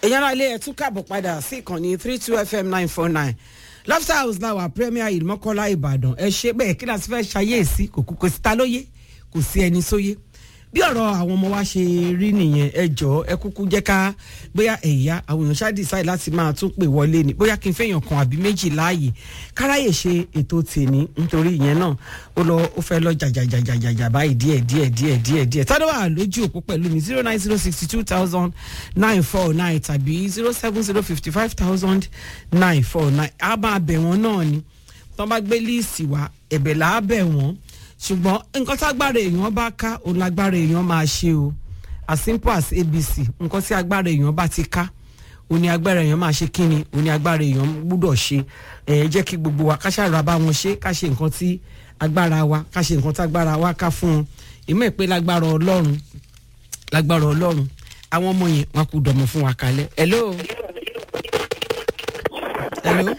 èèyàn náà ilé ẹ̀ tún káàbọ̀ padà sí ìkànnì three two fm nine four nine lobster house náà wà premier yìí mọ́kànlá ìbàdàn ẹ ṣe bẹ́ẹ̀ kí láti fẹ́ ṣayéèsí kò kò sí ta lóye kò sí ẹni sóye bí ọ̀rọ̀ àwọn ọmọ wa ṣe rí nìyẹn ẹ jọ ẹ kúkú jẹ́ ká bóyá ẹ̀yà àwọn èèyàn ṣáà decide láti máa tún pè wọlé ni bóyá kí n fẹ́yàn kan àbí méjì láàyè káráyè ṣe ètò tèmi nítorí ìyẹn náà ó lọ ó fẹ́ lọ jàjàjàjàjà báyìí díẹ̀ díẹ̀ díẹ̀ díẹ̀ díẹ̀ tádọ́ wà lójú òpó pẹ̀lú mi zero nine zero sixty two thousand nine four nine tàbí zero seven zero fifty five thousand nine four nine á máa bẹ̀ wọ́n náà ni tọ́ bá gbé líìsì wá ẹ̀bẹ̀ là á bẹ̀ wọ́n ṣùgbọ́n nǹkan tágbára èèyàn bá ká òun lágbára èèyàn máa ṣe o as simple as abc nǹkan tí agbára èèyàn bá ti ká òun ni agbára èèyàn máa ṣe kíni òun ni agbára èèyàn gbúdọ̀ ṣe ẹ̀ jẹ́ kí gbogbo wa ká ṣàrà bá wọn ṣe ká ṣe nǹkan tí agbára wa ká ṣe nǹkan tágbára wa ká fún wọn ìmọ̀ ìpè lágbára ọlọ́run lágbára ọlọ́run àwọn ọmọ yẹn wọn kò dọ̀mọ̀ fún wa kalẹ̀ hello hello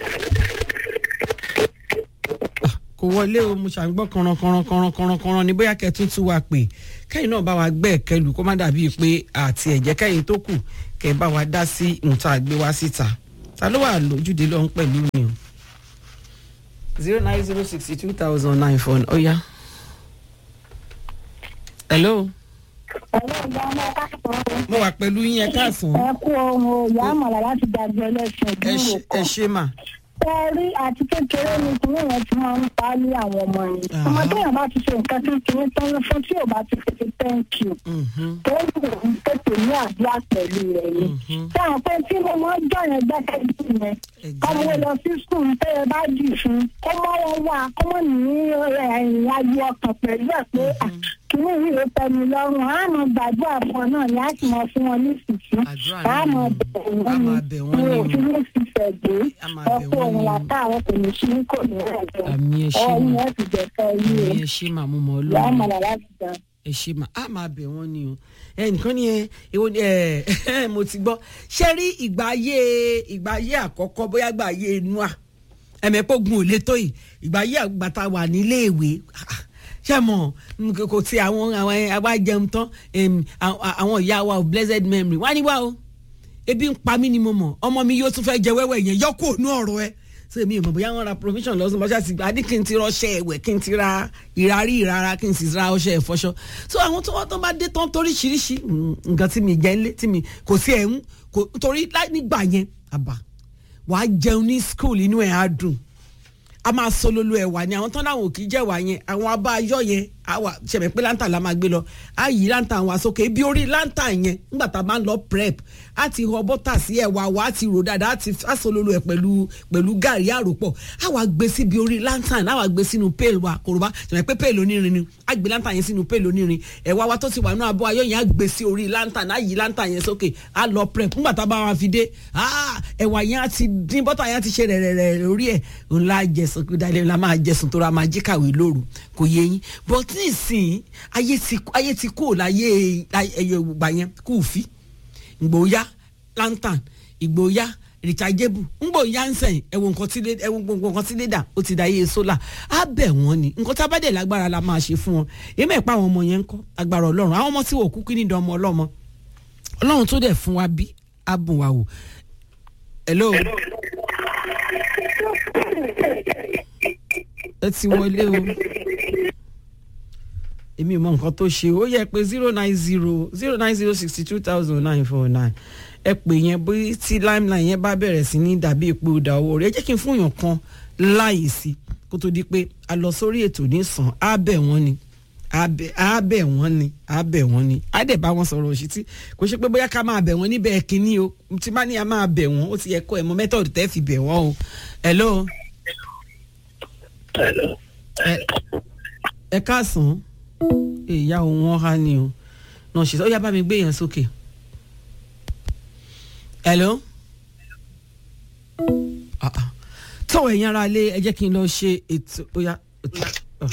kò wọlé o mo ṣàgbọ́ kànràn kànràn kànràn kànràn kànràn ní bóyá kẹtún tún wa pè kẹ́yìn náà bá wa gbẹ́ ẹ̀kẹlù kó má dàbí pé àti ẹ̀jẹ̀ kẹ́yìn tó kù kẹ́ bá wa dá sí nǹkan àgbé wá síta ta ló wà lójúde lọ́hún pẹ̀lú mi o zero nine zero sixty two thousand nine four ó yá. hello. mo wà pẹ̀lú yín ẹ káàsán. ẹ kú ohun ìyá àmàlà láti dàgbé ẹlẹ́sìn ẹ ìdúró ṣe- ẹ kan. ṣe mà. Tẹ́rí àti kékeré ni kìnìún yẹn ti máa ń pa á ní àwọn ọmọ yẹn. Aha. Ọmọdé yẹn bá ti ṣe nǹkan tí kìnìún tán ló fún tí ò bá ti fi thank you. Mhm, Tó ń wò ó tètè ní àdúrà pẹ̀lú rẹ̀ ni. mhm. Ṣé àwọn pé tí mo máa ń jọ yẹn gbẹ́kẹ̀ sí yẹn? Ẹ̀jẹ̀ Ọmọ rẹ̀. lọ sí skul tẹ́ ẹ bá dì fún. Kó mọ́ wọn wá kó mọ́ ní ẹ̀yìn ayé ọkàn pẹ̀lú ẹ̀ pé "Ah, kìnìún yìí ló tẹ́ mi lọ́rùn. Á mọ gbàdúrà fún ọ náà ni á sì mọ fún wọn ní ìsìnkú. Àdúrà Á náà mọ ni. bẹ̀ Á wọ́n máa ni. bẹ̀ wọ́n Mi ni ò o. fi ní ìfẹ́ dé Á máa bẹ̀ ọkọ wọ́n òun ni o. látàwọn kò ní sí kò ní ẹ̀jẹ̀ Àmì ẹ ṣé ọ̀hún mà. ẹ̀ ti jẹ̀fẹ́ yìí Àmì ẹ ṣe mà mo mọ̀ ọ́ ìyá lónìí. àmàlà láti dá. ẹ ṣe mà á máa bẹ̀ wọ́n ni o ẹnìkan ni ẹ èwo ni ẹ mo ti gbọ́ ṣé rí ìgbà ayé ìgbà ayé àkọ́kọ́ bóyá ìgbà ayé noa ẹ̀mẹ́pọ̀gun ò lè tó yìí ìgbà ayé àgbàtà wà nílé ìwé ṣé mọ̀ n- kò tí àwọn àwọn àwa jẹun tán em, àwọn àwọn ìyá wa of blessed memory wá ní wá o ebi ń pa mí ni mo mọ̀ ọmọ mi yóò tún fẹ́ jẹ wẹ́wẹ́ yẹn yọ kó ònú ọ̀rọ̀ ẹ ṣé èmi ò mọ̀ bóyá wọ́n ra provision lọ́sùn bọ́ṣà sí adé kí n ti rọṣẹ́ ẹ̀wẹ̀ kí n ti ra ìrarí ìrara kí n sì ra ọṣẹ ìfọṣọ so àwọn tó wọ́n tó bá dé tán toríṣiríṣi mm, nǹkan tí mi jẹ́ ńlé tí mi kò sí ẹ̀hún kò torí láì nígbà yẹn àbá wàá jẹun ní school inú ẹ̀ á dùn a máa sololo ẹ̀wà ni àwọn tán láwọn ò kì í jẹ́ ẹ̀wà yẹn àwọn abá ayọ́ yẹn àwa ṣẹ̀mẹ̀ pé láǹtà la máa gbé lọ á yí láǹtà wa sókè ibi orí láǹtà yẹn nígbà tá a máa ń lọ prep á ti họ bọ́tà sí ẹ̀wà wa á ti rò dáadáa á ti á sololo ẹ̀ pẹ̀lú pẹ̀lú gàrí àròpọ̀ á wà gbé síbi orí láǹtà á wà gbé sínú pail wa kòròbá ṣẹ̀mẹ̀ pé pail onírin ni á gbé láǹtà yẹn sínú pail onírin ẹ̀wà wa tó ti wà nínú abọ́ ayọ́ yẹn á gbé sí orí láǹtà á yí láǹtà yẹn sókè á lọ prep nígbà tá a bá wa fi dé ah, ẹ̀wà yẹn á ti dín bọ́tà yẹn á ti ṣe rẹ̀rẹ̀rẹ̀ lórí ẹ̀ ńlá jẹ̀sùn kí dalẹ̀ ńlá máa jẹ̀sùn tó ra máa jí kàwé lóru kò yé yín but nísìnyí ayé ti ayé ti kó láyé ẹyẹ gbà yẹn kú fi ìgbòóyá lantern ìgbòóyá rechargeable ńgbòóyá ń sẹ̀yìn ẹ̀wọ̀n nǹkan tí lé- ẹ̀wọ̀n gbogbo nǹkan tí lédà ó ti da iye sólà á bẹ̀ wọ́n ni nǹkan tá a bá dẹ̀ lágbára la máa ṣe fún wọn èmi ẹ̀ pa àwọn ọmọ yẹn ń kọ́ agbára ọlọ́run àwọn ọmọ tí wò kú kí ní ìdán ọmọ ọlọ́mọ ọlọ́run tó dẹ̀ fún wa bí á bùn wa wò hello ẹ ti wọlé o èmi ò mọ nǹkan tó ṣe ó yẹ pé zero nine zero zero nine zero sixty two thousand nine four nine ẹ pè yẹn bí tí limeline yẹn bá bẹ̀rẹ̀ sí ní dàbí ipò ìdá owó rẹ̀ ẹ jẹ́ kí n fún yàn kan láàyè sí kó tó di pé a lọ sórí ètò nísàn á bẹ̀ wọ́n ni á bẹ̀ á bẹ̀ wọ́n ni á bẹ̀ wọ́n ni á dẹ̀ bá wọn sọ̀rọ̀ òṣìṣẹ́ kò ṣe pé bóyá ká máa bẹ̀ wọ́n níbẹ̀ kínní o tí bá ní a máa bẹ̀ wọ́n ó ti yẹ kó ẹ̀ mọ mẹ́tọ̀dù tẹ́ fi bẹ̀ wọ́n o hello Hello. ẹ ẹ káàsán ìyá òun wọn há ni o náà ṣe ó yá bá mi gbé yẹn sókè hello Ah, ah. tó ẹ̀yin ara lé ẹ jẹ́ kí n lọ ṣe ètò ó yá ètò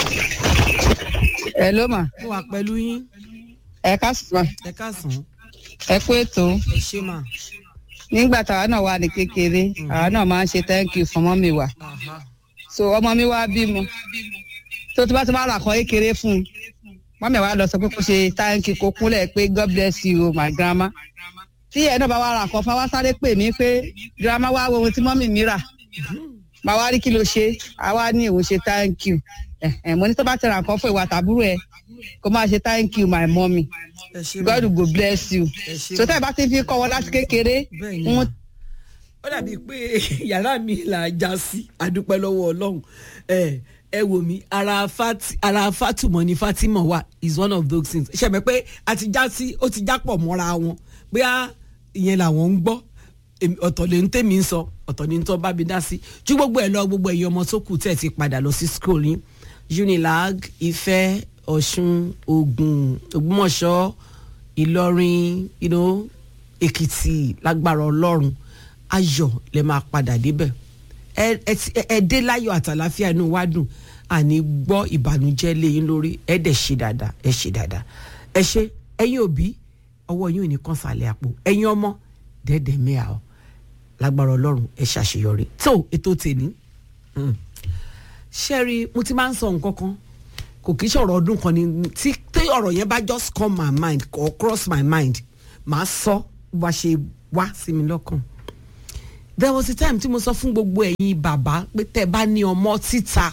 Hello ma mo wà pẹ̀lú yín ẹ káàsán ẹ káàsán ẹ kú ètò ẹ ṣe mà nígbà táwa náà wà ní kékeré àwa náà máa ń ṣe thank you fún ọmọ mi wá Aha. so ọmọ mi wá bímọ tó tó bá ti máa rà kọ́ kékeré fún un mọ́mí wa lọ sọ pé kó ṣe thank you kó kúnlẹ̀ pé god bless you o my grandma tí ẹ náà bá wá ra nǹkan fún wa wá sáré pè mí pé girama wá wo ohun tí mọ́mì mi rà màá wá rí kí ló ṣe àwa ní òun ṣe thank you Ẹ̀hẹ̀, mo ní tó bá ti ra nǹkan fún ìwà tàbúrò ẹ kó máa ṣe thank you my mommy ẹ ṣe God mọ go bless you ẹ ṣe so tẹ́ ẹ bá ti fi kọ́ wọn láti kékeré bẹ́ẹ̀ ni wọn mà. ó dàbí pé yàrá mi là á já sí adúpẹ́ lọ́wọ́ ọlọ́run ẹ ẹ wò mí ara fati ara fatumọ ni fatima wà is one of those things ṣe mọ̀ pé a ti já sí ó ti já pọ̀ mọ́ra wọn bóyá ìyẹn làwọn ń gbọ́ èmi- ọ̀tọ̀ lè ń tèmi ń sọ ọ̀tọ̀ ní tó bá mi dá sí ju gbogbo ẹ̀ lọ gbogbo ẹ̀yin ọmọ tó kù tẹ̀ ti padà lọ sí school yín unilag ifẹ̀ ọ̀ṣun ògùn ògbómọ̀ṣọ́ ìlọrin you know, èkìtì lágbára ọlọ́run ayọ̀ lè máa padà débẹ̀ ẹ ẹ ti- ẹ- ẹ dé láyọ̀ àtàláfíà inú wa dùn àní gbọ́ ìbànújẹ́ léyìn lórí ẹ dẹ̀ ṣe dáadáa ẹ ṣe dáadáa ẹ ṣe ẹ̀yin òbí ọwọ́ yín ò ní kàn sàlẹ̀ àpò ẹ̀yin ọmọ dẹ́ẹ̀dẹ̀ mẹ́à ọ́ lágbára ọlọ́run ẹ ṣàṣeyọrí tó ètò tèmi mm. ṣẹ́rí mo ti máa ń sọ nǹkan kan kò kí ṣọ̀rọ̀ ọdún kan ni tí tí ọ̀rọ̀ yẹn bá just come my mind or cross my mind màá sọ bó bá ṣe wá sí mi lọ́kàn there was a time tí mo sọ fún gbogbo ẹ̀yin bàbá pé tẹ́ ẹ bá ní ọmọ títa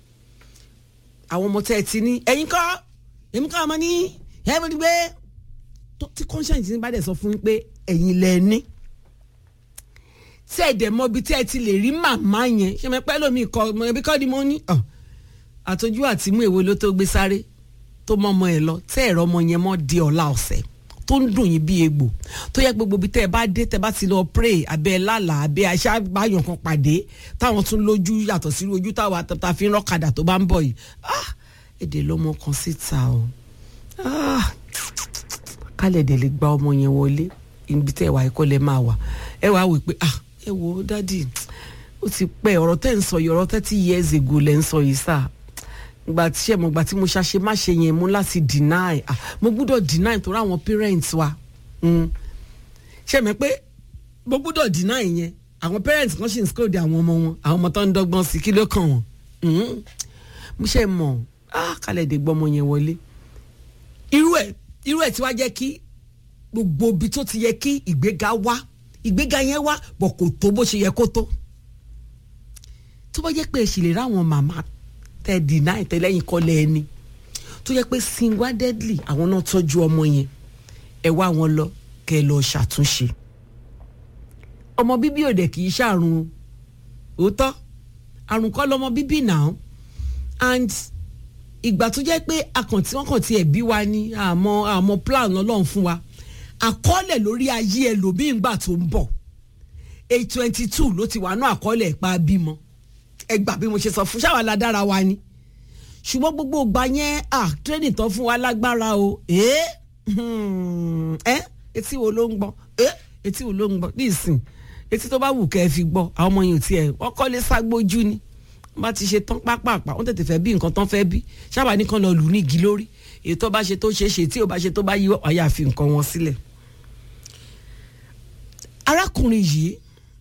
àwọn ọmọ tẹ́ ẹ ti ní ẹ̀yin kọ́ èmi kọ́ ọmọ ní ẹ̀ bó ti gbé tó- tí conscience ní bá dẹ̀ sọ fún yín pé ẹ̀yin lẹ ní tí ẹ̀ dẹ̀ mọ ibi tí ẹ ti lè rí màmá yẹn ṣe mi pẹ́ lómi kọ́ ọmọ ẹbí kọ́ ni mo ní ọ̀ àtọ́jú àti mú èwo ló tó gbé sáré tó mọ ọmọ ẹ lọ tẹ́ ẹ̀rọ ọmọ yẹn mọ́ di ọ̀la ọ̀sẹ̀ tó ń dùn yín bí egbò tó yẹ gbogbo ibi tẹ́ ẹ bá dé tẹ́ ẹ bá ti lọ pray abẹ́ lálà abẹ́ aṣááyàn kan pàdé táwọn tún lójú yàtọ̀ sí ojú táwa ta fi ń rọ́kadà tó bá ń bọ̀ yìí ah èdè lọ́mọ kan síta o ah kálẹ̀ dẹ̀ lè gba ọmọ yẹn wọlé ibi tẹ́ ẹ wà ẹ̀kọ́ lẹ máa wà ẹ wàá wò pé ah ẹ wo dádì ó ti pẹ́ ọ̀rọ̀ tẹ́ ń sọ yìí ọ̀rọ̀ thirty years ago lẹ́ ń sọ yìí sáà gbà tí ṣe mo gbà tí mo ṣàṣe má ṣe yẹn mo láti deny ah mo gbúdọ̀ deny torí àwọn parents wa mm. ṣe mi pé mo gbúdọ̀ deny yẹn àwọn parents kan ṣì ń scold àwọn ọmọ wọn àwọn ọmọ tó ń dọ́gbọ́n sí kí ló kàn wọ́n Mm. mo ṣe mọ̀ ah kálẹ̀ dé gbọ́mọ yẹn wọlé irú ẹ̀ irú ẹ̀ tí wàá jẹ́ kí gbogbo ibi tó ti yẹ kí ìgbéga wá ìgbéga yẹn wá bọ̀ kò tó bó ṣe yẹ kó tó tó bá jẹ́ pé ẹ sì lè ráwọn màmá tẹ deny tẹ lẹ́yìn kọ́lẹ̀ ẹni tó jẹ́ pé single deadly àwọn náà tọ́jú ọmọ yẹn ẹ wá wọn lọ kẹ ẹ lọ ṣàtúnṣe ọmọ bíbí òde kì í ṣàrùn òótọ́ àrùn kọ́ lọmọ bíbí náà and ìgbà tó jẹ́ pé akàntí wọn kàn ti ẹ̀ bí wa ní àmọ́ àmọ́ plan ọlọ́run fún wa àkọọ́lẹ̀ lórí ayé ẹlòmíín gbà tó ń bọ̀ eight twenty two ló ti wà ní àkọọ́lẹ̀ ìpa bímọ ẹ gbà bí mo ṣe sọ fún ṣáwa la dára wa ni ṣùgbọ́n gbogbo ìgbà yẹn ah training tán fún wa lágbára o ẹ ẹ etí wo ló ń gbọ́ ẹ etí wo ló ń gbọ́ ní ìsìn etí tó bá wù kẹ́ ẹ fi gbọ́ àwọn ọmọ yẹn ò tiẹ̀ wọ́n kọ́lé ságbójú ni wọ́n bá ti ṣe tán pápápá wọ́n tètè fẹ́ bí nǹkan tán fẹ́ bí ṣáwa nìkan lọ lù ní igi lórí èyí tó bá ṣe tó ṣe é ṣe tí ò bá ṣe tó bá yí ọ̀yà fi nǹkan wọn sílẹ̀ arákùnrin yìí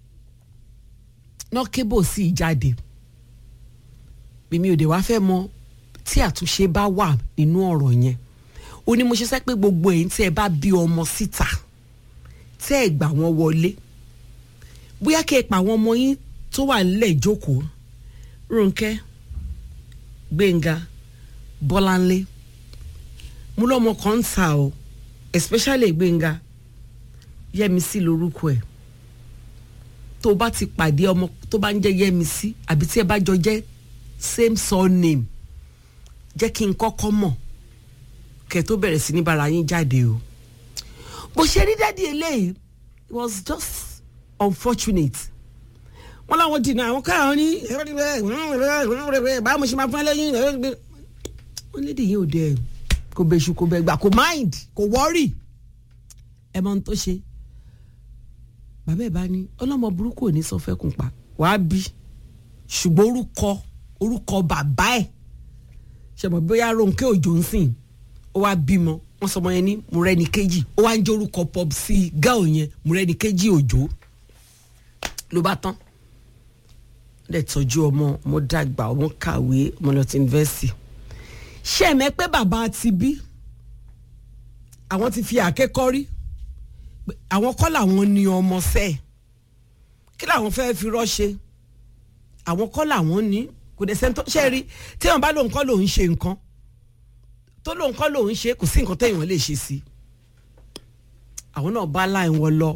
náà kébò sí ìjáde èmi ò dé wá fẹ́ mọ tí àtúnṣe bá wà nínú ọ̀rọ̀ yẹn ó ní mo ṣe sẹ́ pé gbogbo èyí tí ẹ bá bí ọmọ síta tẹ́ ẹ gbà wọ́n wọlé bóyá kẹ́ ẹ pa àwọn ọmọ yín tó wà nílẹ̀ ìjókòó Rónkẹ́ Gbénga Bọ́láńlé mo lọ́mọ kan ń ta o especially Gbénga Yẹ́misí lórúkọ ẹ̀ tó bá ti pàdé ọmọ tó bá ń jẹ́ Yẹ́misí àbí tí ẹ bá jọ jẹ́ same surname jẹ́ kí n kọ́kọ́ mọ̀ kẹ́ tó bẹ̀rẹ̀ sí ní bára yín jáde o bó ṣe rí dádì eléyìí it was just unfortunate wọ́n láwọn dìnnà àwọn káwọn ní báwo mo ṣe máa fún ẹ lẹ́yìn wọ́n lédè yìí ò dẹ̀ kò bẹ̀ṣù kò bẹ̀ gbà kò mind kò worry ẹ mọ ohun tó ṣe bàbá ẹ̀ bá ní ọlọ́mọ burúkú ò ní sọ fẹ́ kùn pa wàá bí ṣùgbọ́n orúkọ orúkọ bàbá ẹ̀ ṣẹ̀mọ̀ bóyá Rónkẹ́ Òjó ń sìn ó wá bímọ wọ́n sọ ọmọ yẹn ní Mọ́rẹ́ni Kejì ó wá ń jẹ́ orúkọ pop sí gáò yẹn Mọ́rẹ́ni Kejì Òjó ló bá tán dẹ̀ tọ́jú ọmọ ọmọ dàgbà ọmọ kàwé ọmọ lọ ti yunifásitì ṣé ẹ̀mẹ́ pé bàbá ti bí àwọn ti fi àkẹ́kọ̀ọ́ rí pé àwọn kọ́ làwọn ní ọmọ sẹ́ẹ̀ kí làwọn fẹ́ fi rọ́ṣe àwọn kọ́ làwọn ní kò dẹ̀ sẹ́ni tó ṣe rí tí wọn bá lóun kọ́ lòun ṣe nǹkan tó lóun kọ́ lòun ṣe kò sí nǹkan téèyàn lè ṣe sí àwọn náà bá láì wọn lọ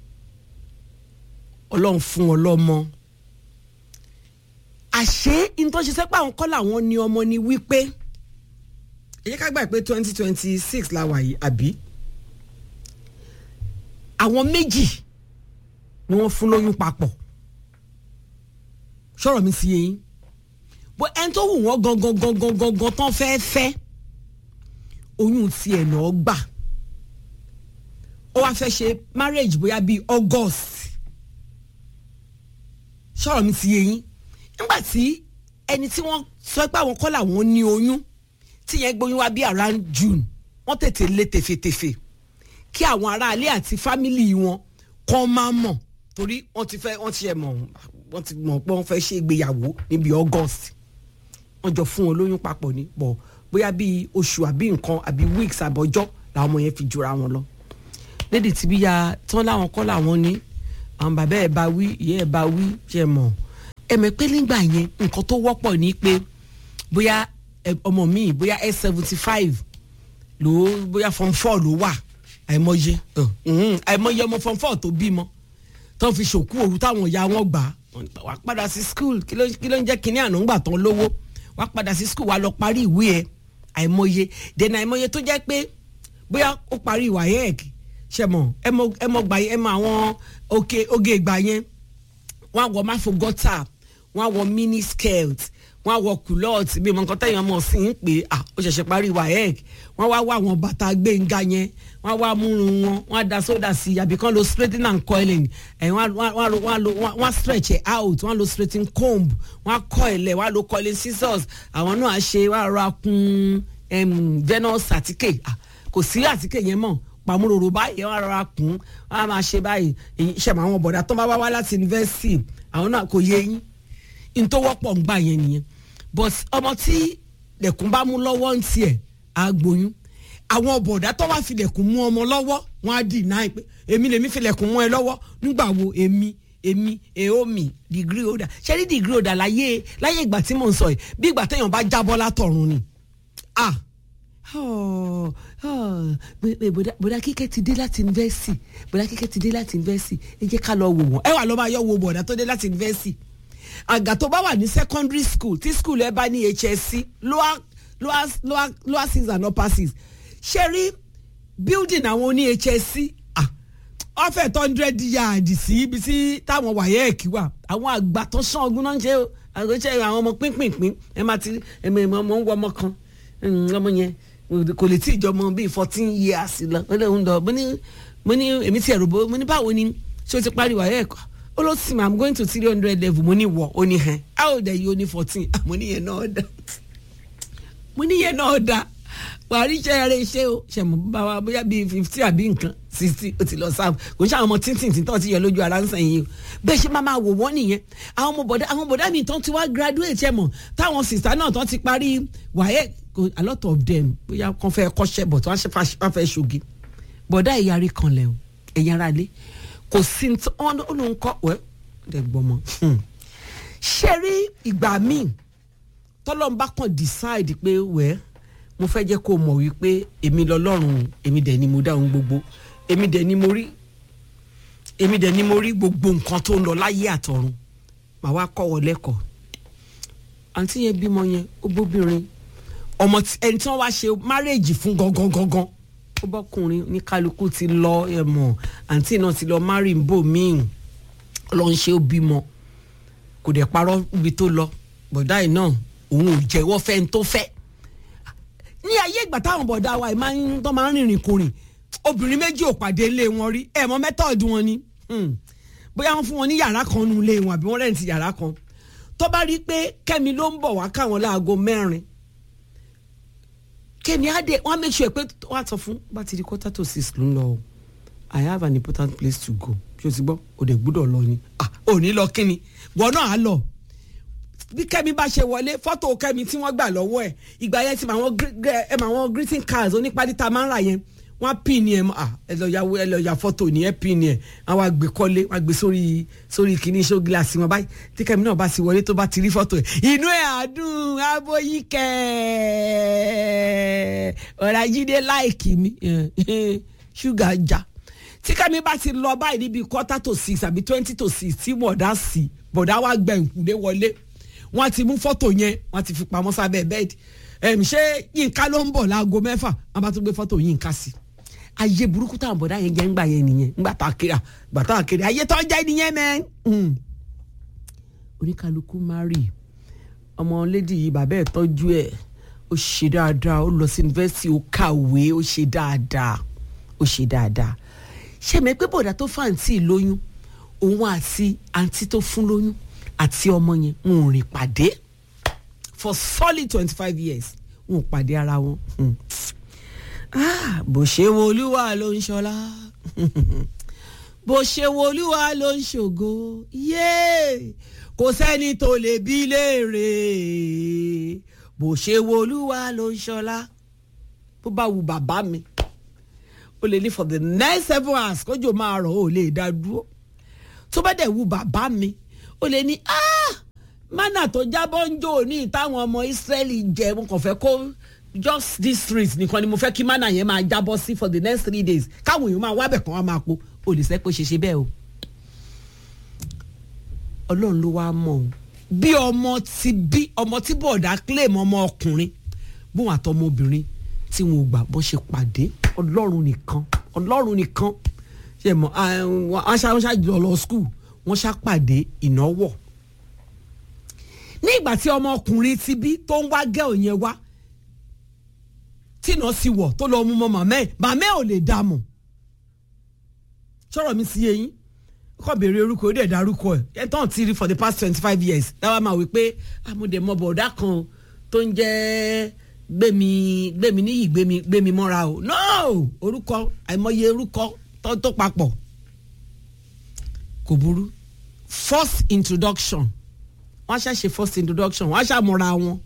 ọlọ́run fún wọn lọ́mọ àṣé nítorí ṣe sẹ́pẹ́ àwọn kọ́ làwọn ní ọmọ ni wípé ẹ jẹ́ ká gbà pé twenty twenty six la wà yìí àbí àwọn méjì ni wọ́n fún lóyún papọ̀ sọ̀rọ̀ mi sí yẹn bó ẹni tó wù wọ́n gangan gangan gangan tán fẹ́ẹ́ fẹ́ oyún tiẹ̀ náà gbà ó wá fẹ́ ṣe marriage bóyá bíi August sọ̀rọ̀ mi sí yẹn nígbà tí ẹni tí wọ́n sọ pé àwọn kọ́ làwọn ní oyún tí yẹn gbóyún wá bí around June wọ́n tètè lé tèfètèfè kí àwọn aráalé àti fámìlì wọn kàn máa mọ̀ torí wọ́n ti fẹ́ wọ́n ti ṣe mọ̀ wọ́n ti mọ̀ pé wọ́n fẹ́ ṣe ìgbéyàwó níbi August wọ́n jọ fún wọn lóyún papọ̀ ní bọ̀ bóyá bíi oṣù àbí nǹkan àbí weeks àbọ̀jọ́ làwọn ọmọ yẹn fi jura wọn lọ lédi tí bí ya tán láwọn kọ́ làwọn ní àwọn bàbá ẹ̀ bá wí ìyá ẹ̀ bá wí ṣe mọ̀ ẹ̀mẹ̀ pé nígbà yẹn nǹkan tó wọ́pọ̀ ní pé bóyá ọmọ mi bóyá ẹ̀ seventy five ló bóyá form four ló wà àìmọye àìmọye ọmọ form four tó bímọ tó fi ṣòkú òru táwọn ìyá wọn gbà wá padà sí school kí ló ń jẹ́ kínní àná ńgbà tán lówó wá padà sí school wá lọ parí ìwé ẹ̀ àìmọye dènà àìmọye tó jẹ́ pé bóyá ó parí ìwà yẹ́ẹ̀kì ṣe mọ̀ ẹ mọ̀ gbà yẹn ẹ mọ̀ àwọn oge oge ìgbà yẹn wọ́n á wọ máfogọ́tà wọ́n á wọ mini skirt wọ́n á wọ culot bí mo nǹkan tẹ̀yàn mọ̀ sí ń pè à ó ṣẹ̀ṣẹ̀ parí waec wọ́n wá wá àwọn bàtà gbẹ̀ngà yẹn wọ́n á wá múrun wọn wọ́n á da sódà sí i àbí kán lo straightening and coiling ẹ̀ wọ́n á lo wọ́n á lo wọ́n á stretch it out wọ́n á lo straightening comb wọ́n á coil ẹ̀ wọ́n á lo coiling scissors àwọn náà á ṣe wọ́n á ra kun venus àtíkè kò sí àtíkè yẹn mọ̀ pàmòròrò báyìí wọ́n á rọra kún wọ́n á máa ṣe báyìí ìṣẹ̀mọ̀ àwọn bọ̀dà tó bá wá wá láti yunifásitì àwọn náà kò yé yín n tó wọ́pọ̀ ń gbà yẹn nìyẹn but ọmọ tí lẹ̀kùn bá mú lọ́wọ́ ń tiẹ̀ á gboyún àwọn bọ̀dá tó wá filẹ̀kùn mú ọmọ lọ́wọ́ wọn á dì náà pé èmi lèmi filẹ̀kùn mú ẹ lọ́wọ́ nígbà wo èmi èmi èomi degree holder ṣé ní degree holder láyé láyé ìgbà tí mò ń sọ yìí bí ìgbà téèyàn bá jábọ́ látọ̀run ni ah oh, oh, bọ̀dá kíkẹ́ ti dé láti yunifásitì bọ̀dá kíkẹ́ ti dé láti yunifásitì ẹ jẹ́ ká lọ wò wọ́n ẹ wà lọ́ máa yọ wo bọ̀dá tó dé láti yunifásitì àgà tó bá wà ní secondary school tí school ẹ bá ní HSC lower lower lower lower six and upper six ṣe rí building àwọn oní HSC ọ̀fẹ́ tó hundred yard sí ibi tí táwọn wàyẹ́ẹ̀kì wà àwọn àgbà tó sàn ọgbọ́n náà ń ṣe àgbẹ̀ṣẹ́ àwọn ọmọ pínpínpín ẹ máa ti ẹ̀mọ ẹ̀mọ ọmọ ń wọ ọmọ kan ọmọ yẹn kò lè tí ìjọmọ bíi fourteen years lọ ó lè ń lọ mo ní mo ní èmi ti ẹ̀rù bó mo ní báwo ni ṣé o ti parí wàyẹ́ẹ̀kì ó ló sì i'm going to three hundred level mo ní wọ ó ní hẹn how old are you ó ní fourteen mo ní yẹn náà dá mo ní yẹn náà dá wàá rí iṣẹ́ rẹ̀ ṣe o ṣe mọ̀ bá wa bóyá bíi fifty àbí nǹkan sixty ó ti lọ sáà kò ń ṣe àwọn ọmọ tíntín tí tán ti yẹ lójú ara ń sàn yìí o bẹ́ẹ̀ ṣe máa máa wò wọ́n nìyẹn àwọn ọmọ bọ̀dá àwọn bọ̀dá mi tán ti wá graduate ẹ̀ mọ̀ táwọn sista náà tán ti parí wàyẹ̀ a lot of them bóyá kàn fẹ́ kọ́ṣẹ́ bọ̀ tí wọ́n fẹ́ ṣoge bọ̀dá ìyarí kan lẹ̀ o ẹ̀yin ara lé kò sí wọn ó ló ń kọ́ wẹ́ ẹ̀ gbọ́mọ ṣe rí ìgbà míì tọ́lọ́mbà kan decide pé wẹ́ẹ́ mo fẹ́ jẹ́ kó o mọ̀ wípé èmi lọ́lọ́run èmi dẹ̀ ni mo dá ohun gbogbo èmi dẹ̀ ni mo rí èmi dẹ̀ ni mo rí gbogbo nǹkan tó ń lọ láyé àtọ̀run màá wá kọ́ wọ lẹ́kọ̀ọ́ àǹtí yẹn bímọ yẹn ó bóbìnrin ọmọ ẹni tí wọ́n wá ṣe márèèjì fún gangan gangan ó bọ́kùnrin ní kálukú ti lọ ẹ̀ mọ̀ àǹtí náà ti lọ márì ń bò míì lọ ń ṣe ó bímọ kò dẹ̀ parọ́ ibi tó lọ bọ̀dá yìí náà òun ò jẹ́wọ́ fẹ́ ń tó fẹ́ ní ayé ìgbà táwọn bọ̀dá wa máa ń tọ́ máa ń rìnrìn kurìn obìnrin méjì ò pàdé ilé wọn rí ẹ̀ mọ́ mẹ́tọ́ọ̀dù wọn ni bóyá wọ́n fún wọn ní yàrá kan nu ilé wọn àbí wọ́n rẹ̀ǹtì yàrá kan tó bá rí i pé kẹ́mi ló ń bọ̀ wá káwọn láago mẹ́rin kẹ́mi á dé wọ́n á make sure pé wọ́n á sọ fún bá ti di quarter to six ló ń lọ o I have an important place to go ṣé o ti gbọ́ o dẹ̀ gbúdọ̀ lọ ni ah ò ní lọ kíni wọ́n náà á lọ bí kẹ́mi bá ṣe wọlé fọ́tò kẹ́mi tí wọ́n gbà lọ́wọ́ ẹ̀ ìgbà yẹn ti mọ àwọn ẹ mọ àwọn greeting cards onípàdé tá a máa ń rà yẹn wọ́n á pin ni ẹ̀ mọ́ ah ẹ lọ ya ẹ lọ ya fọ́tò ní ẹ pin ni ẹ̀ àwọn àgbẹ̀ kọ́lé wọ́n á gbé sórí sórí kìíní show glass wọn báyìí tí kẹ́mi náà bá sì wọlé tó bá ti rí fọ́tò ẹ̀ inú ẹ̀ àdùn aboyí kẹ́ ọ̀rọ̀ ajídé láìkì mi ṣúgà já tí kẹ́mi bá ti lọ báyìí níbi quarter to six àbí twenty to six tí bọ̀dá sí bọ̀dá wa gbẹ̀ǹkúlé wọlé wọ́n ti mú fọ́tò yẹn wọ́n ti fi pamọ́ sábẹ́ bẹ́ẹ̀dì ẹ̀m ṣé yínká ló ń bọ̀ láago mẹ́fà wọ́n bá tún gbé fọ́tò yínká sí ayé burúkú táwọn bọ̀dá yẹn jẹ́ ńgbà yẹn nìyẹn ńgbà tá a kiri à gbà tá a kiri ayé tó ń jẹ́ nìyẹn mẹ́ oníkálukú mari ọmọ lédi yìí bàbá ẹ̀ tọ́jú ẹ̀ ó ṣe dáadáa ó lọ sí yunifásitì ó kàwé ó ṣe dáadáa ó ṣe dáadáa ṣé mi pé bọ̀dá tó fàǹtì lóyún òun àti àǹtí tó fún lóyún àti ọmọ yẹn ń rìn pàdé for solid twenty five years wọn ò pàdé ara wọn. bó ṣe wo olúwa ló ń ṣọlá bó ṣe wo olúwa ló ń ṣògo yéé kò sẹ́ni tó lè bí léèrè bó ṣe wo olúwa ló ń ṣọlá bó bá wu bàbá mi ó lè ní for the next seven hours kójò máa rọ̀ ó lè dá dúró tó bá dẹ̀ wu bàbá mi ó lè ní ah mánà tó jábọ́ ń jò ní ìtàwọn ọmọ Ísírẹ́lì jẹ mo kàn fẹ́ kó just this street nìkan ni mo fẹ́ kí mánà yẹn máa jábọ́ sí for the next three days káwọn èèyàn máa wábẹ̀ kan wá máa po ó lè sẹ́ pé ṣe ṣe bẹ́ẹ̀ o ọlọ́run ló wá mọ̀ o bí ọmọ ti bí ọmọ tí bọ̀dá claim ọmọ ọkùnrin bóun àtọmọbìnrin tí wọn ò gbà bó ṣe pàdé ọlọ́run nìkan ọlọ́run nìkan ṣe mọ̀ wọ́n ṣá jọ lọ school wọ́n ṣá pàdé ìnáwó ní ìgbà tí ọmọkùnrin ti bí tó ń wá gẹ́ òyìn wá tìǹà sí wọ̀ tó lọ mú mọ́ màmá ẹ̀ màmá ẹ̀ ò lè dá mọ̀ sọ̀rọ̀ mi sí eyín kọ́ béèrè orúkọ ó dẹ̀ darúkọ ẹ̀ ẹ̀ tán ti rí for the past twenty five years dáwà máa wí pé amúdẹ̀ mọ bọ̀dá kan tó ń jẹ́ gbẹ̀mí gbẹ̀mí níyì gbẹ̀mí gbẹ̀mí mọ́ra o no orúkọ àìmọye orúkọ tó tó papọ̀ kò burú first introduction wọ́n á ṣàṣe first introduction wọ́n á ṣàmúra wọn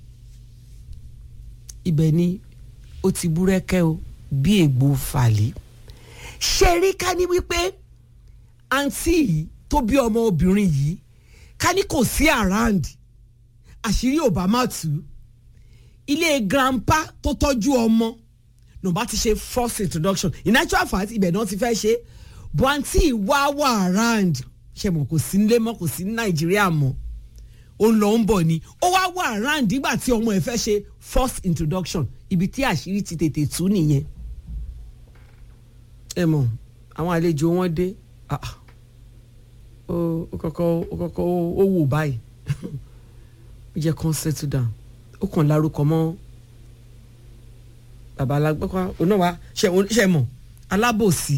ibẹ̀ ni ó ti búrẹ́kẹ́ o bí ègbò fàlẹ́ ṣe rí ká ní wípé àǹtí yìí tó bí ọmọ obìnrin yìí ká ní kò sí around àṣírí obama tù ilé grandpa tó tọ́jú ọmọ nọ̀bá ti ṣe first introduction in actual fact ibẹ̀ náà ti fẹ́ ṣe bọ́ àǹtí wá wà around ṣe mọ̀ kò sí nílé mọ́ kò sí ní nàìjíríà mọ́ ó ń lọ ń bọ̀ ni ó wá wà around nígbà tí ọmọ ẹ̀ fẹ́ ṣe first introduction ibi tí àṣírí ti tètè tú nìyẹn ẹ mọ̀ àwọn àlejò wọn dé ó kọ́kọ́ ó kọ́kọ́ ó wò báyìí ó jẹ́ kán settle down ó kàn lárúkọ mọ́ bàbá alágbèkọ́ ọ̀nà wa ṣe mọ̀ alábòsí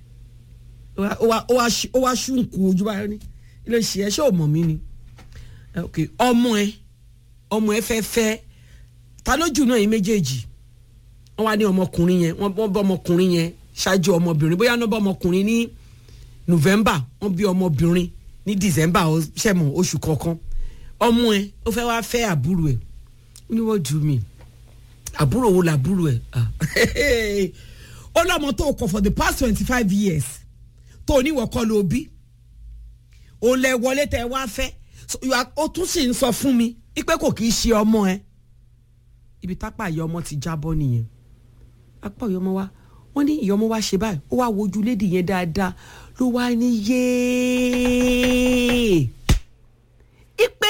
ó wá ṣùnkù ojú báyìí ní ilé ṣe ẹ ṣé ò mọ̀ mí ni ọmọ ẹ ọmọ ẹ fẹ́ fẹ́ ta lójú náà yín méjèèjì wọ́n wá ní ọmọkùnrin yẹn wọ́n bọ́ ọmọkùnrin yẹn ṣáájú ọmọbìnrin bóyá wọ́n bọ́ ọmọkùnrin ní november wọ́n bí ọmọbìnrin ní december ṣẹ̀mọ̀ oṣù kọ̀ọ̀kan ọmọ ẹ ó fẹ́ wá fẹ́ àbúrò ẹ̀ ó ní wọ́n jù mí àbúrò wo làbúrò ẹ̀ ó lọ́mọ tó kọ̀ for the past twenty five years tó oníwọ̀ kọ́ ló bí òun lẹ wọlé tẹ wá fẹ́ ó tún sì ń sọ fún mi pé kò kì í ṣe ọmọ ẹ ibi tápá ìyá ọmọ ti jábọ́ nìyẹn apá ìyá ọmọ wa wọ́n ní ìyá ọmọ wa ṣe báyìí ó wá wojú lédi yẹn dáadáa ló wá ní yéé ipe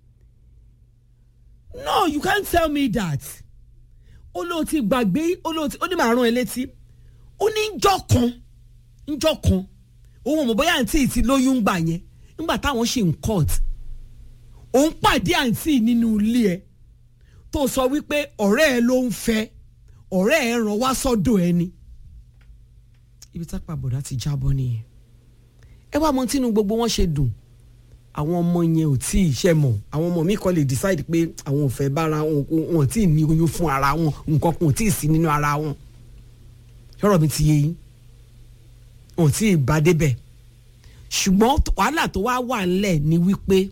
no you can't tell me that ó lóò ti gbàgbé ó lóò ti ó ní màá rán ẹ létí ó ní njọ́ kan njọ́ kan òun ò mọ̀ bóyá àǹtí yìí ti lóyún gbà yẹn nígbà táwọn ṣe ń court òun pàdé àǹtí nínú ilé ẹ tó sọ wípé ọ̀rẹ́ ẹ ló ń fẹ́ ọ̀rẹ́ ẹ ràn wá sọ́dọ̀ ẹ ni ibi tá pàbọ̀dá ti jábọ́ nìyẹn ẹ wá mọ tínú gbogbo wọn ṣe dùn àwọn ọmọ yẹn ò tí ì ṣe mọ̀ àwọn ọmọ mi kàn lè decide pé àwọn ò fẹ́ bára wọn wọn ò tí ì ní oyún fún ara wọn nǹkan kan ò tí ì sí nínú ara wọn ṣọ́rọ̀ mi ti yé yín wọn ò tí ì bá débẹ̀ ṣùgbọ́n wàhálà tó wá wà ńlẹ̀ ni wípé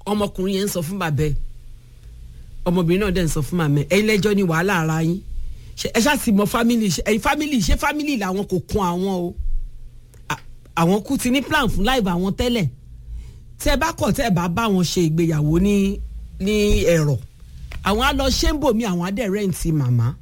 ọmọkùnrin yẹn ń sọ fún bàbá ẹ̀ ọmọbìnrin náà dẹ̀ ń sọ fún màmá ẹ̀ ẹ̀yin lẹ́jọ́ ni wàhálà ara yín ṣe ẹ ṣáà sì mọ family ṣe ẹyin family ṣe family làwọn kò kun àwọn o À- àwọn kú ti ní plan fún live àwọn tẹ́lẹ̀ tẹ́ ẹ bá kọ̀ tẹ́ ẹ bá bá wọn ṣe ìgbéyàwó ní ní ẹ̀rọ àwọn á lọ ṣé ń bò mí àwọn á dẹ̀ rẹ́ǹtì màmá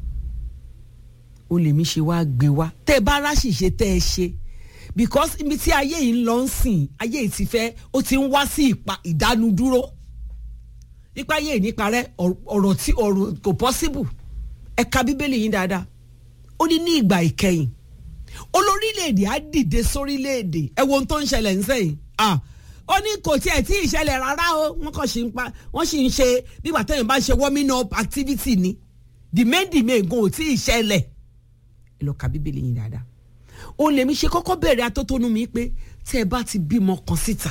o lèmi ṣe wá gbé wá tẹ́ ẹ bá ráṣìṣe tẹ́ ẹ ṣe because ibi tí ayé yìí ń lọ ń sìn ayé yìí ti fẹ́ ó ti ń wá sí ìpa ìdánudúró nípa ayé yìí nípa rẹ ọ̀rọ̀ tí ọ̀rọ̀ kò possible ẹ ka bíbélì yín dáadáa ó ní ní ìgbà ìkẹyìn olórílẹ̀‐èdè á dìde sórílẹ̀‐èdè ẹ wo ohun tó ń ṣẹlẹ̀ ń sẹ́yìn ah ó ní kò tiẹ̀ tí ì ṣẹlẹ̀ rárá o wọ́n kàn ṣì ń pa wọ́n sì ń ṣe bí ìgbà tẹ́yìn bá ṣe warming up activity ni the main the main gan ò tí ì ṣẹlẹ̀ ẹ lọ ka bíbélì yín dáadáa òun lèmi ṣe kọ́kọ́ bẹ̀rẹ̀ atótónu mi pé tí ẹ bá ti bímọ kan síta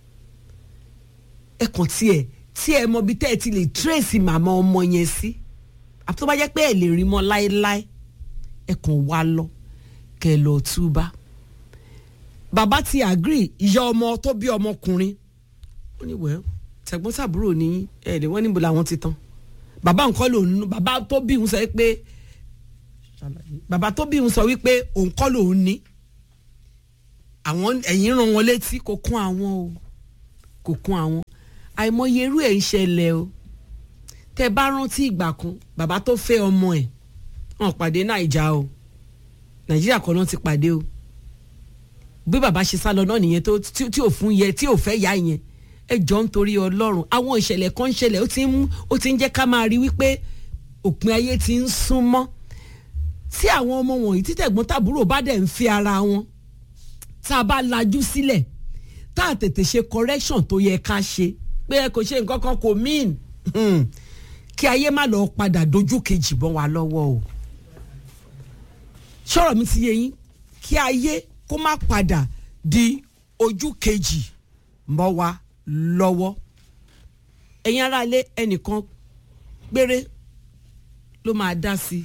ẹ kàn tiẹ̀ tí ẹ mọ bí tẹ́ ẹ ti lè trace màmá ọmọ yẹn sí àti tó bá jẹ́ pé ẹ lè rí mọ́ láéláé ẹ kàn wá lọ kẹ́ ẹ lọ túbá bàbá ti agree ìyá ọmọ tó bí ọmọkùnrin ó ní wẹ́ẹ́ tẹ̀gbọ́n tàbúrò ní ẹ̀ lè wọ́n níbo làwọn ti tán bàbá nǹkan lòun bàbá tó bí òun sọ pé bàbá tó bí òun sọ wípé òun kọ́ lòun ní àwọn ẹ̀yìn ràn wọ́n létí kò kún àwọn o kò kún àwọn àìmọye irú ẹ̀ ń ṣẹlẹ̀ o tẹ bá rántí ìgbà kan bàbá tó fẹ́ ọmọ ẹ̀ wọn pàdé nàìjà o nàìjíríà kan náà ti pàdé o bí bàbá ṣe sá lọ náà nìyẹn tó tí tí ò fún yẹ tí ò fẹ́ yá yẹn ẹ jọ ń torí ọlọ́run àwọn ìṣẹ̀lẹ̀ kan ń ṣẹlẹ̀ ó ti ń ó ti ń jẹ́ ká máa rí wípé òpin ayé ti ń sún mọ́ tí àwọn ọmọ wọ̀nyí títẹ̀gbọ́n tàbúrò bá dẹ̀ ń fi ara wọn tá a bá lajú sílẹ̀ tá a tètè ṣe correction tó yẹ ká ṣe pé ẹ kò ṣe nǹkan kan kò mean hmm. kí ayé má lọ padà dojú kejì bọ́ wa lọ́wọ́ o sọ̀rọ̀ mi ti yé yín kí ayé kó má padà di ojú kejì mọ́ wa lọ́wọ́ ẹ̀yin aráalé ẹnìkan péré ló máa dá sí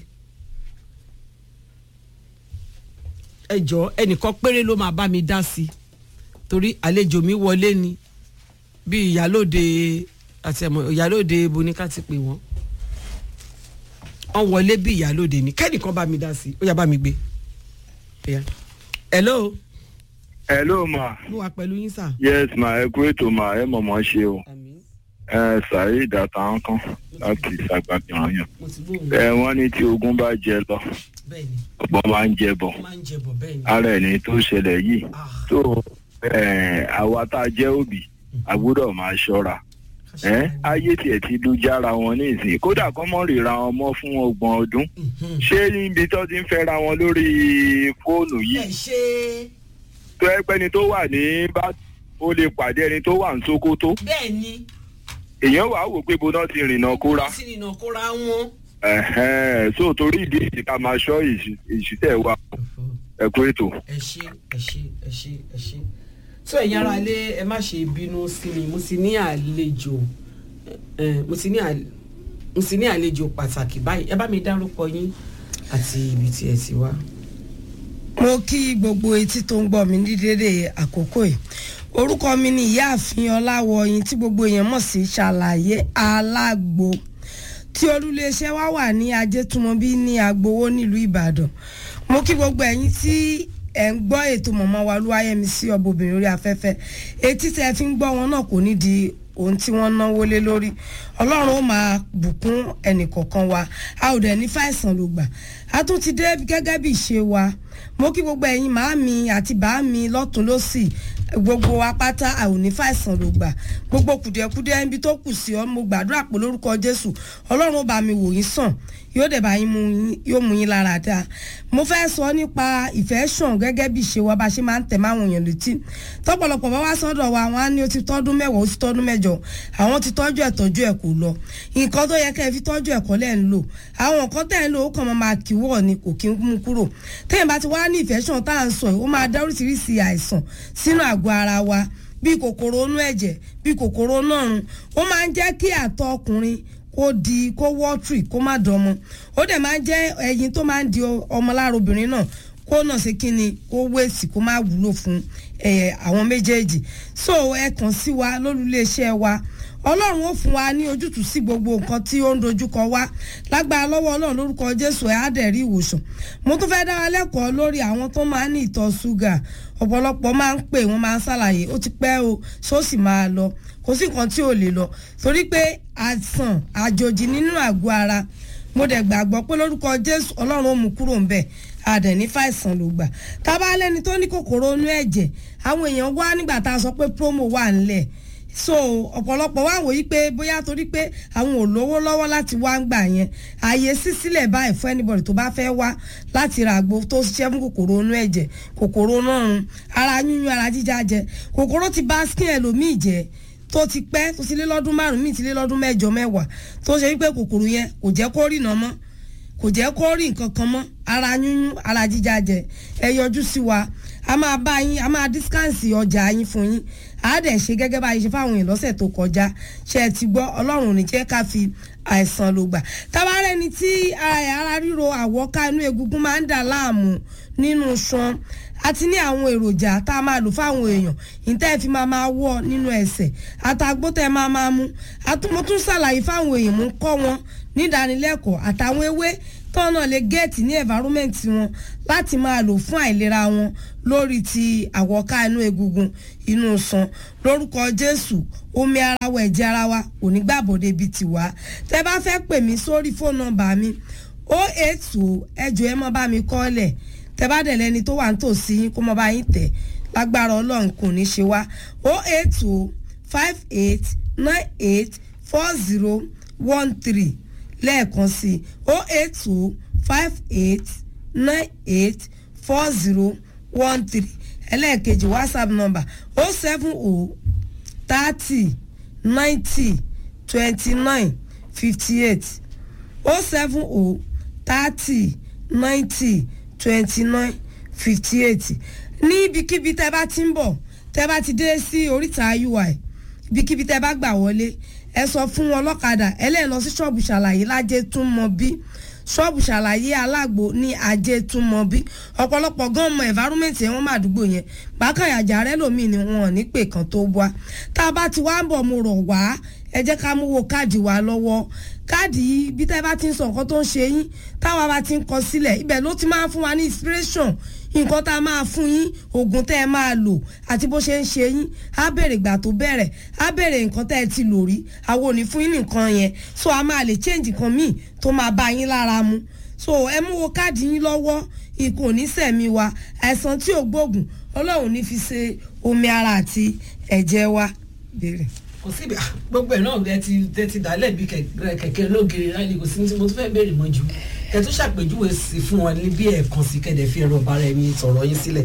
ẹ jọ ẹnìkan péré ló máa bá mi dá sí torí àlejò mi wọlé ni bí ìyálòde àti ẹ̀mọ ìyálòde bonika ti pè wọ́n wọ́n wọlé bí ìyálòde ni kẹ́nìkan bá mi dá sí ó yá bá mi gbé. Yeah. hello hello ma mo wà pẹ̀lú yín sà. yes ma ẹ kú ètò ma ẹ mọ̀mọ́ ṣe o àmín ẹ saheed àtàwọn kan láti ṣàgbàgbọ̀n yàn mo ti gbóhùn ẹ wọ́n ní tí ogun bá jẹ lọ bẹ́ẹ̀ ni ọ̀pọ̀ máa ń jẹ bọ̀ ó máa ń jẹ bọ̀ bẹ́ẹ̀ ni. ara ẹ̀ ní tó ṣẹlẹ̀ yìí Ah, tó ẹ, àwa tá a jẹ́ òbí a gbọ́dọ̀ máa ṣọ́ra ẹ ayé tiẹ̀ ti lu jára wọn ní ìsìn kódà kọ́ mọ́ ríra wọn mọ́ fún ọgbọ̀n ọdún Mhm. ṣé níbi tó ti ń fẹ́ra wọn lórí fóònù ẹ yìí ṣe tó ẹ pẹ́ni tó wà ní bá ó lè pàdé ẹni tó wà ní Sókótó bẹ́ẹ̀ ni èèyàn wàá wò pé bóná ti rìnnà kóra sí nìyàn kóra wọn. ẹ̀hẹ́n, so torí ìdí èyí ká máa ṣọ́ ìṣ- ìṣítẹ̀ wa ẹ kú ètò. ẹ ṣe ẹ ṣe ẹ ṣe ẹ ṣe tó ẹ̀yin ara ilé ẹ má ṣe bínú sí mi mo ti ní àlejò ẹ mo ti ní àl- mo ti ní àlejò pàtàkì báyìí ẹ bá mi dárúkọ yín àti ibi tí ẹ ti wá. mo kí gbogbo etí tó ń gbọ́ mi ní dédé àkókò yìí orúkọ mi ni ìyáàfin ọláwọyìn tí gbogbo èèyàn mọ̀ sí ṣàlàyé alágbo tí olúléeṣẹ́ wa wà ní ajétúmọ̀bí ní agbowó nílùú ìbàdàn mo kí gbogbo ẹ̀yin tí ẹ̀ ń gbọ́ ètò mọ̀mọ́ wa olúwayẹmí sí ọbọ̀bìnrin orí afẹ́fẹ́ etí tẹ́ fi ń gbọ́ wọn náà kò ní di ohun tí wọ́n náwó lé lórí ọlọ́run ó máa bùkún ẹnìkọ̀ọ̀kan wa a ò dẹ̀ ní fàìsàn ló gbà a tún ti dé gẹ́gẹ́ bí ìṣe wa mo kí gbogbo ẹ̀yin màámi àti bàámi lọ́tún lọ́sì gbogbo wa pátá a ò ní fàìsàn ló gbà gbogbo kùdìẹ̀kudiẹ ibi tó kù sí ọ mo gbàdúrà pé lórúkọ jésù ọlọ́run ó bá mi wò yín sàn yóò dẹ̀ bá yín mú yín yóò mú yín lára dáa mo fẹ́ sọ nípa ìfẹ́ sàn gẹ́gẹ́ bí ìṣe wa bá ṣe máa ń tẹ̀ máwọn èèyàn létí tọ́pọ̀lọpọ̀ bá wá sọ́dọ̀ wa wọn á ní ó ti tọ́dún mẹ́wàá ó ti tọ́dún mẹ́jọ àwọn ti tọ́jú ẹ̀ tọ́jú ẹ̀ kò lọ nǹkan tó yẹ kẹ́ ẹ fi tọ́jú ẹ̀ kọ́ lẹ̀ ń lò àwọn nǹkan tẹ̀ ń lò ó kàn máa máa kíwọ́ ni kò kí ń mú kúrò téèyàn bá ti wá ní ìfẹ́ sàn tá à ń sọ yìí ó máa dá oríṣiríṣi àìsàn sínú àgọ́ ara wa bíi kòkòrò inú ẹ̀jẹ̀ bíi kòkòrò nọ́run ó máa ń jẹ́ kí àtọ̀ ọkùnrin kó di kó wọ́tìrì kó má dánmọ ó dẹ̀ máa ń jẹ́ ẹyin tó máa ń di ọmọ lára obìnrin náà kó náà ṣe kí ni kó wéèsì kó má wúlò fún ẹ, àwọn méjèèjì so ẹ kàn sí wa lólùléeṣẹ́ wa ọlọ́run ó fún wa ní ojútùú sí gbogbo nǹkan tí ó ń dojúkọ wá lágbára lọ́wọ́ ọlọ́run lórúkọ jésù ẹ̀ á dẹ̀ rí ìwòsàn mo tún fẹ́ẹ́ dára lẹ́kọ̀ọ́ lórí àwọn tó máa ń ní ìtọ̀ ṣúgà ọ̀pọ̀lọpọ̀ máa ń pè wọ́n máa ń ṣàlàyé ó ti pẹ́ o ṣó sì máa lọ kò sí nǹkan tí ò lè lọ torí pé àìsàn àjòjì nínú àgọ́ ara mo dẹ̀ gbàgbọ́ pé lórúkọ jésù ọlọ́run ó mú kúrò ń bẹ̀ àdẹ̀ ní fàìsàn ló gbà tábà lẹ́ni tó ní kòkòrò inú ẹ̀jẹ̀ àwọn èèyàn wá nígbà tá a sọ pé promo wà ńlẹ̀ so ọ̀pọ̀lọpọ̀ wá wòye pé bóyá torí pé àwọn ò lówó lọ́wọ́ láti wá ń gbà yẹn ààyè sí sílẹ̀ báyìí fún anybody tó bá fẹ́ wá láti ra àgbo tó ṣiṣẹ́ fún kòkòrò inú ẹ̀jẹ̀ kòkòrò náà run ara yúnyún ara jíjá jẹ kòkòrò ti bá skin ẹlòmíì jẹ tó ti pẹ́ tó ti lé lọ́dún márùn-ún míì ti lé lọ́dún mẹ́jọ mẹ́wàá tó ṣe wípé kòkòrò yẹn kò jẹ́ kó rìnà mọ́ kò jẹ́ kó rí nǹkan kan mọ́ ara yúnyún ara jíjá jẹ ẹ yọjú sí wa a máa bá yín a máa dískáǹsì ọjà yín fún yín a dẹ̀ ṣe gẹ́gẹ́ bá yín ṣe fáwọn èèyàn lọ́sẹ̀ tó kọjá ṣe ẹ ti gbọ́ ọlọ́run ò ní jẹ́ ká fi àìsàn ló gbà tabarẹ́ ni tí ara ríro àwọ̀ká inú egungun máa ń dà láàmú nínú ṣan àti ní àwọn èròjà tá a máa lò fáwọn èèyàn ìtẹ́ ẹ fi máa máa wọ̀ nínú ẹsẹ̀ àtàgbó tẹ́ ẹ máa máa mú àtúmọ̀tún ṣàlàyé fáwọn èèyàn mú kọ́ wọn nídánilẹ́kọ̀ọ́ àtàwọn ewé tọ́nà lè gẹ́ẹ̀tì ní environment wọn láti máa lò fún àìlera wọn lórí ti àwọ̀ká inú egungun inú san lórúkọ jésù omi ara wa ẹ̀jẹ̀ ara wa kò ní gbàbọ̀dé bíi tiwa tẹ́ bá fẹ́ pè mí sórí fóònù nọ́mbà mi o eight two ẹjọ́ ẹ mọ́ bá mi kọ́lẹ̀ tẹ́ bá dẹ̀ lẹ́ni tó wà nítòsí yín kó mọ́ bá yín tẹ̀ lágbára ọlọ́run kò ní ṣe wá o eight two five eight nine eight four zero one three lẹ́ẹ̀kan sí o eight two five eight nine eight four zero one three ẹlẹ́ẹ̀kejì whatsapp number o seven o thirty ninety twenty nine fifty eight o seven o thirty ninety twenty nine fifty eight ní ibikíbi tẹ́ bá ti ń bọ̀ tẹ́ bá ti dé sí oríta ui ibikíbi tẹ́ bá gbà wọlé ẹ sọ fún wọn lọ́kadà ẹlẹ́yìn lọ sí ṣọ́ọ̀bù ṣàlàyé lájẹ́ tún mọ bí ṣọ́ọ̀bù ṣàlàyé alágbo ní ajé tún mọ bí ọ̀pọ̀lọpọ̀ gan mọ environment yẹn wọ́n máa dúgbò yẹn bákàyàjà rẹ lómi ni wọn ò ní pè kan tó wá tá a bá ti wá ń bọ̀ mo rọ̀ wá ẹ jẹ́ ká mú wo káàdì wa lọ́wọ́ káàdì yìí bí tẹ́ bá ti ń sọ nǹkan tó ń ṣe yín táwa bá ti ń kọ sílẹ̀ ibẹ̀ ló ti máa ń fún wa ní inspiration nǹkan tá a máa fún yín oògùn tẹ́ ẹ máa lò àti bó ṣe ń ṣe yín á bèrè ìgbà tó bẹ̀rẹ̀ á bèrè nǹkan tẹ́ ẹ ti lò rí àwọn ò ní fún yín nìkan yẹn so a máa lè change nǹkan míì tó máa bá yín lára mu so ẹ mú wo káàdì yín lọ́wọ́ ikùn onísẹ̀mí wa àìsàn tí ò gbóògùn ọlọ́run ní fi ṣe omi ara àti ẹ̀jẹ̀ wa bèrè kò síbi ah, gbogbo ẹ náà ẹ ti ẹ ti dálẹ̀ bí kẹ̀kẹ́ lóge ráìlì kò sí ní tí mo tún fẹ́ béèrè mọ́ jù ẹ tún ṣàpèjúwe sí fún wọn ní bí ẹ̀ẹ̀kan sí kẹ̀dẹ̀ fi ẹ̀rọ ọ̀bára ẹ̀mí sọ̀rọ̀ yín sílẹ̀.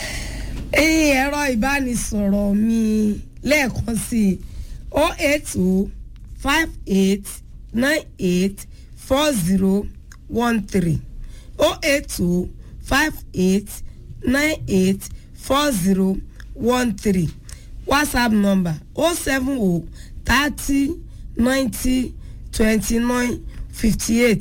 ẹyin ẹ̀rọ ìbánisọ̀rọ̀ mi lẹ́ẹ̀kan sí i o eight o five eight nine eight four zero one three o eight o five eight nine eight four zero one three whatsapp number o seven o thirty ninety twenty nine fifty eight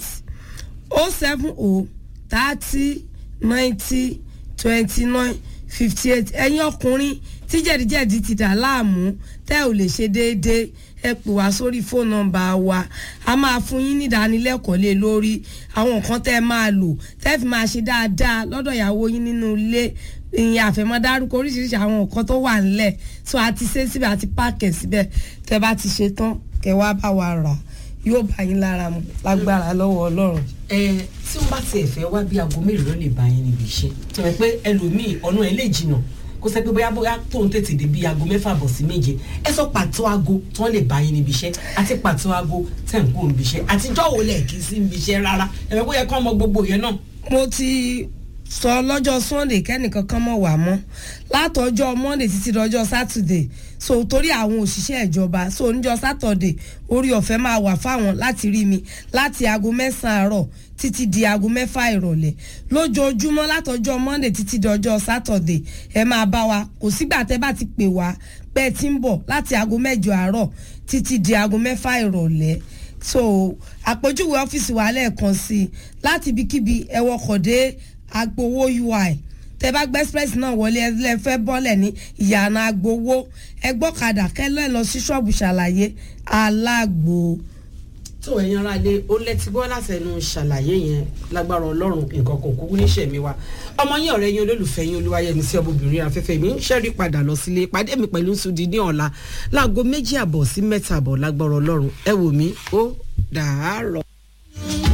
o seven o thirty ninety twenty nine fifty eight ẹ̀yin ọkùnrin tí jẹ̀díjẹ̀dí ti dà láàmú tẹ́ ò lè ṣe déédéé ẹ pè wá sórí fóònù nọ́mbà wa a máa fún yín ní ìdánilẹ́kọ̀ọ́ lé lórí àwọn nǹkan tẹ́ ẹ máa lò tẹ́ fi máa ṣe dáadáa lọ́dọ̀ ìyàwó yín nínú ilé ìyẹn àfẹ́mọ́dárúkọ oríṣiríṣi àwọn nǹkan tó wà nílẹ̀ tó a ti ṣe síbẹ̀ àti páàkì síbẹ̀ tẹ́ bá ti ṣe tán kẹ́ wá bá wa rà yóò bá yín lára mu lágbára lọ́wọ́ ọlọ́run. ẹ tí wọn bá tiẹ̀ fẹ́ wá bí aago mélòó lè bá yín níbi iṣẹ́ tí wọ́n pẹ́ ẹlòmíì ọ̀nà ẹ̀ lè jìnnà kó sẹ́ pé bóyá bóyá tóun tètè dé bí aago mẹ́fà bọ̀ sí méje ẹ sọ pàtó aago tí wọ́n lè bá yín níbi iṣẹ́ àti pàtó aago tẹ̀ ń kó níbi iṣẹ́ àtijọ́ wo lẹ̀ kí sí níbi iṣẹ́ rárá ẹ̀rọ bóyá kọ́ ọmọ gbogbo yẹn náà. mo ti sọ lọ́jọ́ sunday kẹ́nìkan kan mọ̀ wá mọ́ látọjọ́ monday títí dọjọ́ saturday so torí àwọn òṣìṣẹ́ ìjọba so níjọ́ saturday orí ọ̀fẹ́ máa wà fáwọn láti rí mi láti aago mẹ́sàn-án àárọ̀ títí di aago mẹ́fà ìrọ̀lẹ́ lójoojúmọ́ látọjọ́ monday títí dọjọ́ saturday ẹ máa bá wa kò sígbà tẹ́ bá ti pè wá pé ẹ ti ń bọ̀ láti aago mẹ́jọ àárọ̀ títí di aago mẹ́fà ìrọ̀lẹ́ so àpèjúwe ọ́fíìsì wa lẹ́ẹ̀kan sí i láti ibikíbi ẹ wọkọ̀ dé agbowó ui tẹ bá gbé express náà wọlé ẹ fẹ́ bọ́lẹ̀ ní ìyànà agbowó ẹgbọ́kadà kẹlẹ́ lọ sí ṣọ́ọ̀bù ṣàlàyé alágbo. tó ẹ̀yin ara lé ó lẹ́tí gbọ́ látẹnu ṣàlàyé yẹn lágbára ọlọ́run nǹkan kò kúkú níṣẹ́ mi wa ọmọ yín ọ̀rẹ́ yín olólùfẹ́ yín olúwayẹmí sí ọmọbìnrin afẹ́fẹ́ mi ń ṣẹ́rí padà lọ sílé pàdé mi pẹ̀lú sùdí ní ọ̀la láago méjì àbọ̀ sí mẹ́ta àbọ̀ lágbára ọlọ́run ẹ wò mí ó dàárọ̀.